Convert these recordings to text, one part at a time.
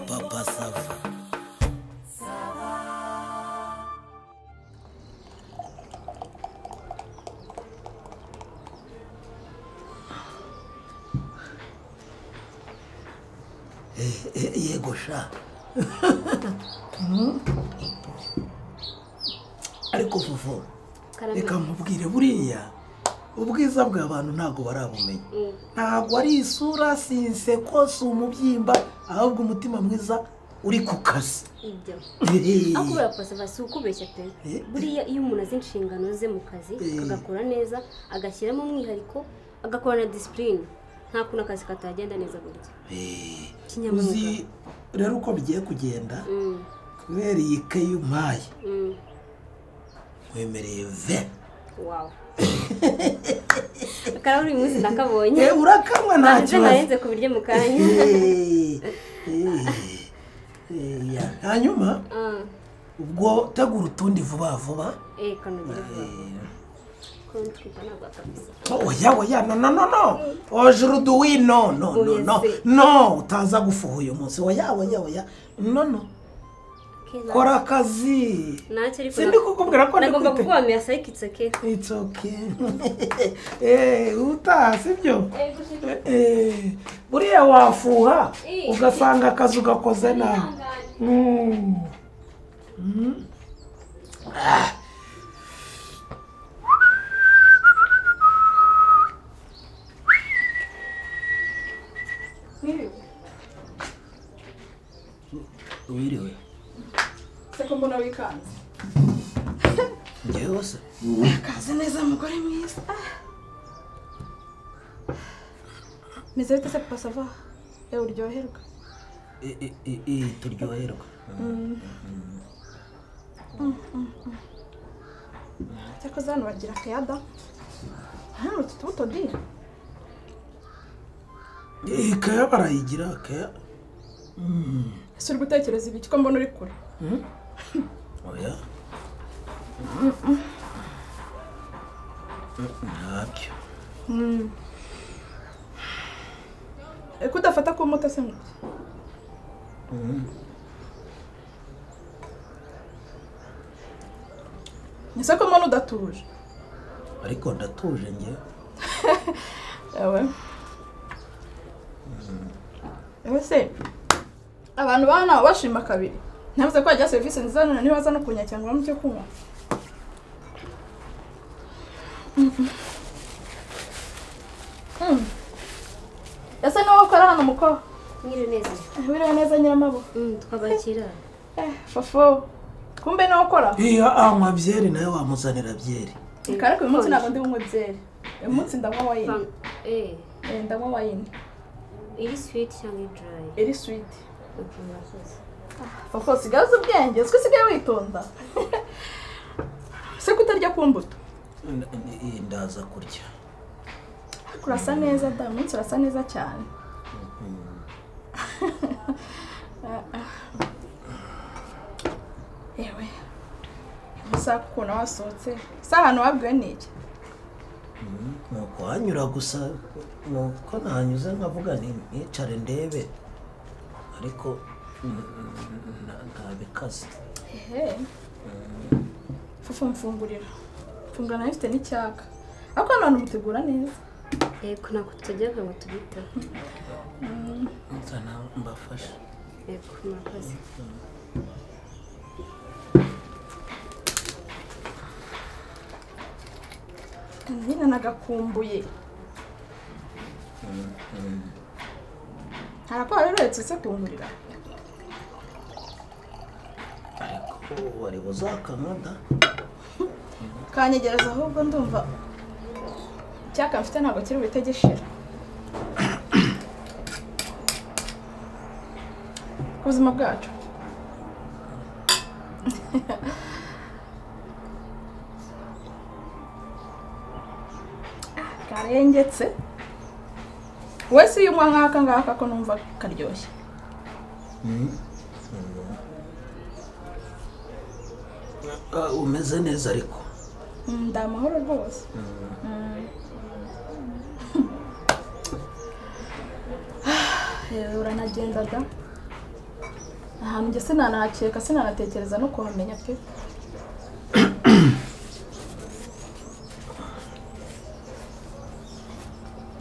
Papa Sava. yego sha ariko fufu reka mubwire buriya ubwiza bw'abantu ntabwo barabumenya ntabwo ari isura si inseko si umubyimba ahubwo umutima mwiza uri ku kazi ibyo Eh, aho kubera pasava si ukubeshya pe Eh. buriya iyo umuntu azi inshingano ze mu kazi Eh. agakora neza agashyiramo umwihariko agakora na disipurine nta kuntu akazi katagenda neza burya eh, Kinyamwuga. uzi rero uko bigiye kugenda Mm, kubera iyi kayi umpaye mm, wemereye ve wow akaba buri munsi nakabonye Eh, urakamwa nta ntabwo kibazo narenze ku biryo mu kanya Eh, eh, eh, ya. hanyuma Ah, ubwo tegura utundi vuba vuba eh kanogera Eh, kontwika ntabwo akabisa oya oya no no no no ojuruduwi no no no no no utaza gufuha uyu munsi oya oya oya no no Keza. kora akazi ntacyo ariko sindi kukubwira ko nagomba ndikwite kubamira sayikitse ke it's okay eh utaha sibyo Eh, eh, buriya wafuha ugasanga akazi ugakoze nawe Mm. Mm. Ah. wiriwe seko mbona wikanze njyewe se kaze neza mugore mwiza meze bite se pasava yewe uryoherwa E- e- e- e, turyoherwa cyakoze hano bagira akayada hano utu tubuto di Eh, kaya barayigira kaya ese uri gutekereza ibiki ko mbona uri kure oya ntabyo Eko udafata ku moto se ngutya ni se ko mbona udatuje ariko ndatuje njyewe yawe ese abantu baba nabo bashima kabiri ntibaze ko wagira serivisi nziza none niba baza no kunyakira ngo babone icyo kunywa Mm. ese niwowe ukora hano mukobwa nyiri neza biriya neza nyiramabo Mm, twabakira eh fofo kumbe niwowe ukora iyo anywa byeri nawe wamuzanira byeri ariko uyu munsi ntabwo ndi bunywe byeri uyu munsi ndanywa wayini Fang- eh Eh, ndanywa wayini iri switi cyangwa idurayi iri switi ukuntu wakoze Fofo usigaye uzi ubwenge uzwi usigaye witonda se kutarya ku mbuto N- n- eh, ndaza kurya ariko urasa neza da uyu munsi urasa neza cyane yewe amasaha ukuntu wasohotse se ahantu wabwiwe ni iki Mm, ni ukuhanyura gusa ni uko nahanyuze nkavuga nti nicare ndebe ariko mm, mm, nta- ntabikaze ehe fufu mfungurira mfungura nayo ifite n'icyaka ariko hano hantu mutegura neza yego ntabwo tujyaga ngo tubiteho nzana mbafashe yego murakoze nyine nagakumbuye ntabwo wari uretse se kungurira ariko wari buzakankada kanyegereza ahubwo ndumva icyaka mfite ntabwo kiri buhite gishira ku buzima bwacu karengetse wese iyo unywa nk'aka ngaka ko numva karyoshye Ah, umeze neza ariko Mm, ndi amahoro rwose Mm. uranagendaga ahantu njye sinanahakeka sinanatekereza no kuhamenya pe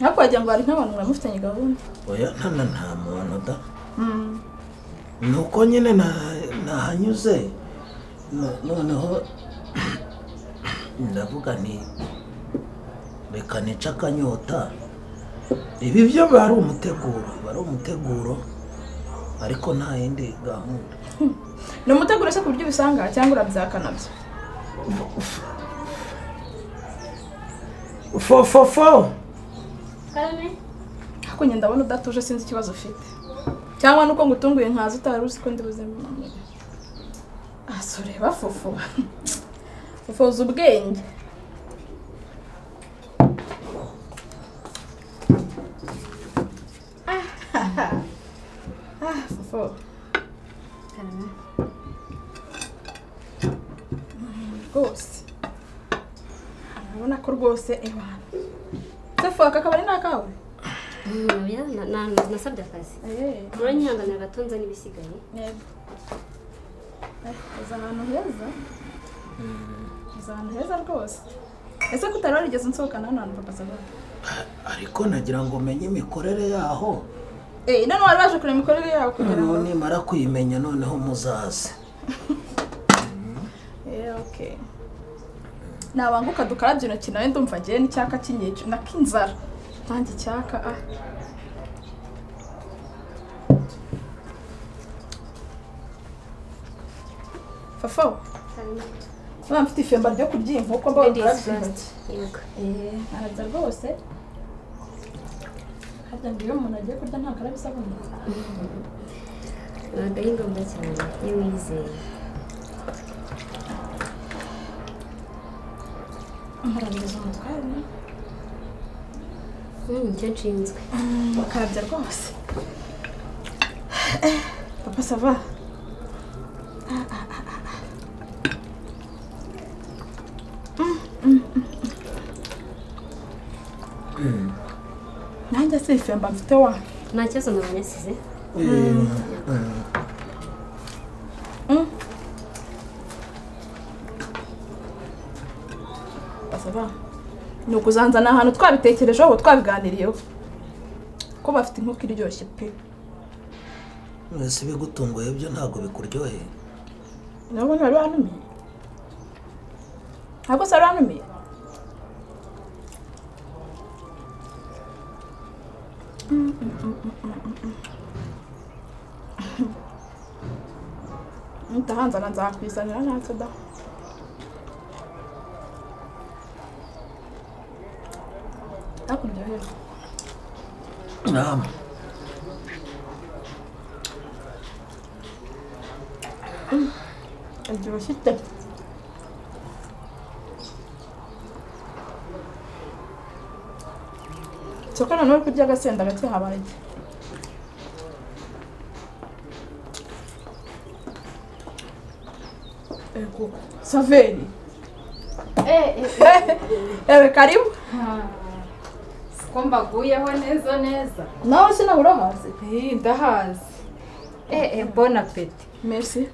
ariko wagira ngo hari nk'abantu muramufitanye gahunda oya nta nta muntu da ni uko nyine na- nahanyuze no- noneho ndavuga ni reka nica akanyota ibi byo biba ari umuteguro biba ari umuteguro ariko nta yindi gahunda ni umuteguro se ku buryo ubisanga cyangwa urabyakana byo fofofo karame ariko njye ndabona udatuje sinzi ikibazo ufite cyangwa nuko ngutunguye nkaza utari uzi ko ndi buzima asureba fufu ufuza ubwenge Ah, fufu karame rwose urabona ko rwose ebana se fufu aka kabari ni akawe Mm, oya na- na- nasabye akazi muranyihanganira gato nzana ibisigaye Yego. Eh, uza ahantu heza uza ahantu heza rwose ese ko utari warigeze unsohokana hano hantu papa sabana ariko nagira ngo menye imikorere yaho eh none wari waje kureba imikorere yawe kugira ngo noneho nimara kuyimenya noneho muzaze eh okay nabanguka dukarabye intoki nawe ndumva ngewe n'icyaka kinyica nakinzara nanjye icyaka ah Fafo, karame urabona mfite ifemba ryo kurya iyi nkoko mbaho ladies dukarabye intoki first yego araza rwose harya ngo iyo umuntu agiye kurya ntabwo araba isabune ntabwo ari ngombwa cyane iyo wizeye amarabiza umutware ni Mm, nicyo nshinzwe bakarabya rwose Eh, papa sava nanjye si ifemba mfite wa nta kibazo nabonye asize basaba ni ukuzanza ni ahantu twabitekerejeho twabiganiriyeho ko bafite inkoko iryoshye pe mwese ibigutunguye byo ntabwo bikuryoheye nabo ntibari banumiye ntabwo se wari wanumiye ntahanzana nzakwizanira ntacyo da hakurya rero nama iryoshye ite soko noneho uri kurya agasenda gake habaye iki? Ego, saveri ewe karibu ko mbaguyeho neza neza nawe sinabura hasi Eh, ndahazi eh eh, bon apeti merci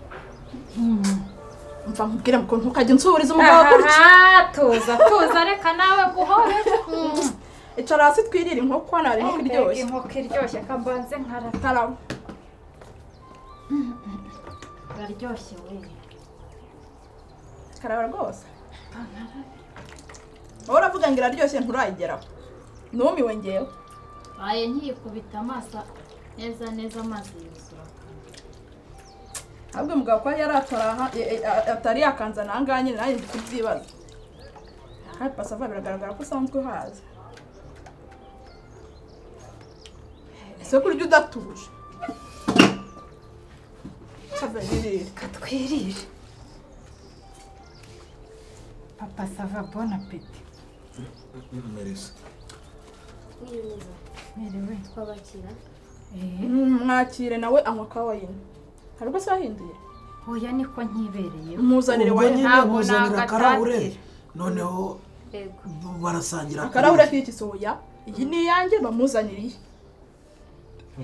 mva nkubwire mukuru ntukajya unsuburiza umugabo gutya tuza tuza reka nawe guhore icara hasi twirire inkoko hano hari inkoko mbega iryoshye inkoko iryoshye kambanze nkarata karabo iraryoshye wewe karaba rwose wowe uravuga ngo iraryoshye nturayigeraho numiwe ngewe aye nkiyikubita amaso neza neza amazi yuzura ahubwo umugabo kuba yari ataraha- e- e- a- atari yakanzana aha ngaha nyine nanjye ndi kubyibaza aha pasava biragaragara ko usanzwe uhazi ese kurya udatuje kaberirire katwirire papa sava bon apeti merisi niyo neza merewe twabakira eh mwakire nawe anywa kawa yine hari ubwo se wahinduye hoya niko nkibereye muzanire ubwo wayine nyine ntabwo muzanira ntabwo akarahure atatira. noneho yego barasangira akarahura k'iki soya iyi ni iyanjye bamuzaniriye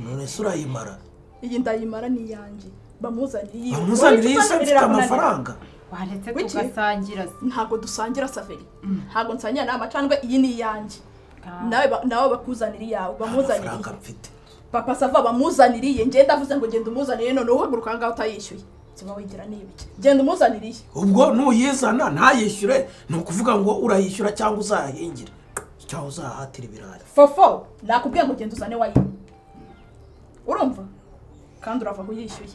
none se urayimara iyi ndayimara ni iyanjye bamuzaniye bamuzanire iyi se mfite amafaranga waretse Kuki? tugasangira se ntabwo dusangira saveri ntabwo nsangira ni amacandwe iyi ni iyanjye nawe ba- nawe bakuzanira iyawe bamuzanire amafaranga mfite papa sava bamuzaniriye njye ndavuze ngo genda umuzanire none uhaguruka ahangaha utayishyuye ziba wigira n'ibiki genda umuzaniriye ubwo nuyizana ntayishyure ni ukuvuga ngo urayishyura cyangwa uzahahingire cyangwa uzahatira ibirayi fofo nakubwiye ngo genda uzane wayini urumva kandi urava ngo uyishyuye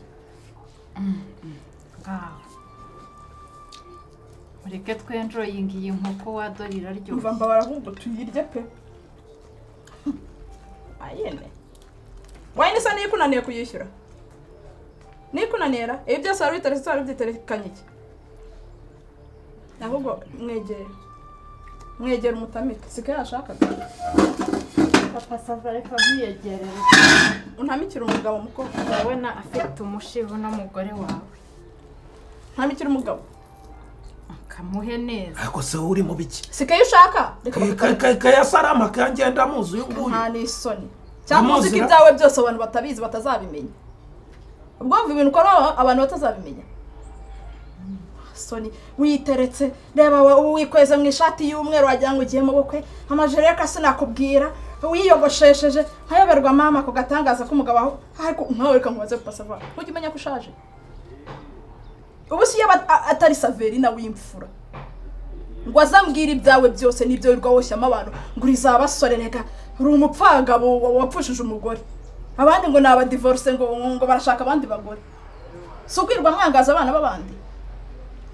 ngaho ureke twenjoyinga iyi nkoko wadorira umva aryoshye mbabara ahubwo tuyirye pe ayene wayini isa niyo ikunaniye kuyishyura niyo ikunanira ibi byose wari witeretse wari ubyiterekanye iki ahubwo mwegere mwegere umutamike siko yashakaga papa sava reka ntuyegerere untamikire umugabo mukuru wowe na afite umushiho n'umugore wawe ntamikire umugabo akamuhe neza ariko se wowe uri mu biki siko iyo ushaka Ka- reka ka- bakutane. ka- kayasarama kangenda amuzi uyu nguyu nta n'isoni cyangwa uzi ko Amuzira. ibyawe byose abantu batabizi batazabimenya ubwo wumva ibintu ukora abantu batazabimenya soni witeretse reba wa- wikweze mu ishati y'umweru wagira ngo ugiye mu bukwe amajire y'aka sinakubwira wiyogoshesheje nkayoberwa mama ku gatangaza k'umugabo aho ariko nkawe reka nkubaze pasava ujye umenya ko ushaje ubu si yaba a- atari saveri nawe w'imfura ngo azambwire ibyawe byose n'ibyo wirirwa woshyamo abantu ngo uri za basore reka uri umupfangabo wa- wapfushije umugore abandi ngo ni abadivorce ngo ngo barashaka abandi bagore si ukwirwa mwangaza abana b'abandi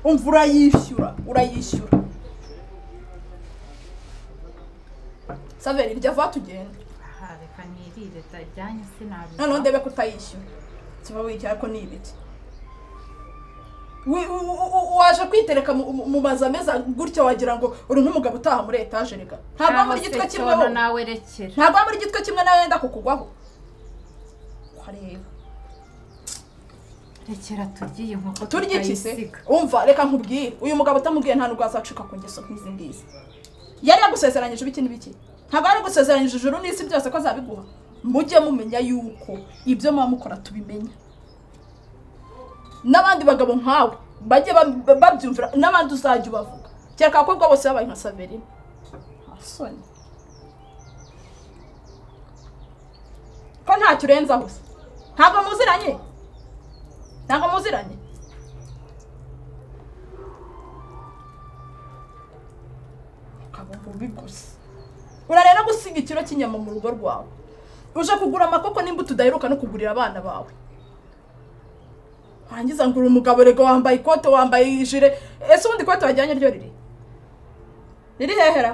umva urayishyura urayishyura saveri irya vuba tugenda aha reka nirire ndajyanye sinabiza noneho ndebe ko utayishyura kiba wigira ko ni ibiki Wi- u- u- u- waje kwitereka mu- mu- mu mazu ameze gutya wagira ngo uri nk'umugabo utaha muri etaje reka ntabwo ari muri gitwe kimwe wowe. nawe rekera ntabwo ari muri gitwe kimwe nawe wenda kukugwaho kureba rekera turye iyi nkoko turya iki se tukayisiga. umva reka nkubwire uyu mugabo utamubwiye nta nubwo azacika ku ngeso nk'izi ngizi yari yagusezeranyije ibiki n'ibiki ntabwo yari yagusezeranyije ijuru n'isi byose ko azabiguha mujye mumenya yuko ibyo muba mukora tubimenya n'abandi bagabo nkawe bajye bam- ba- babyumvira n'abandi uzajya ubavuga kereka abakobwa bose babaye nka saverine nta soni ko ntacyo urenzaho se ntabwo muziranye ntabwo muziranye ukaba mubi gusa urarera gusiga ikiro cy'inyama mu rugo rwawe uje kugura amakoko n'imbuto udaheruka no kugurira abana bawe warangiza ngura umugabo rego wambaye ikote wambaye ijire ese ubundi ikote wajyanye ryo riri riri hehera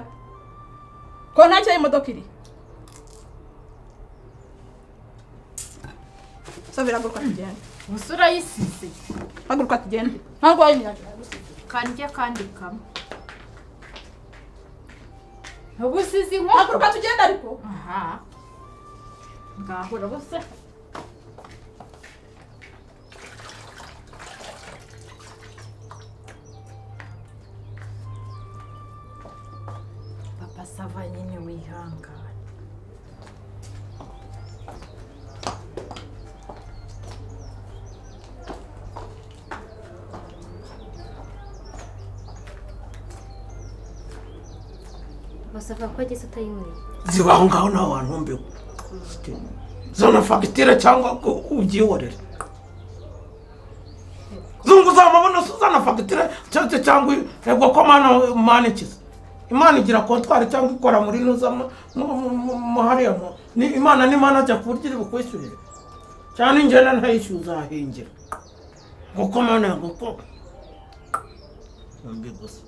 ko ntacyo y'imodoka iri so biraguruka tugende gusa urayisize haguruka tugende ntabwo wayimyaje kandya kandi kamwe ubu usize inkoko haguruka tugende ariko aha ngaho urabose papa sava nyine wihangane basabwa ko ageze utayinyweye ziba aho ngaho nta wantu mbeho zona fagitire cyangwa ngo ubyihorere zungu uzamubona se uzana fagitire cyangwa cyangwa yego ko mana imana ikiza imana igira kontwari cyangwa ikora muri nuza mu- mu- mu- mu- mu hariya mu- ni imana n'imana ajya ku buryo iri bukwishyurire cyane ingenda ntayishyuye uzahingira ngo ko mana ngo ko mbi gusa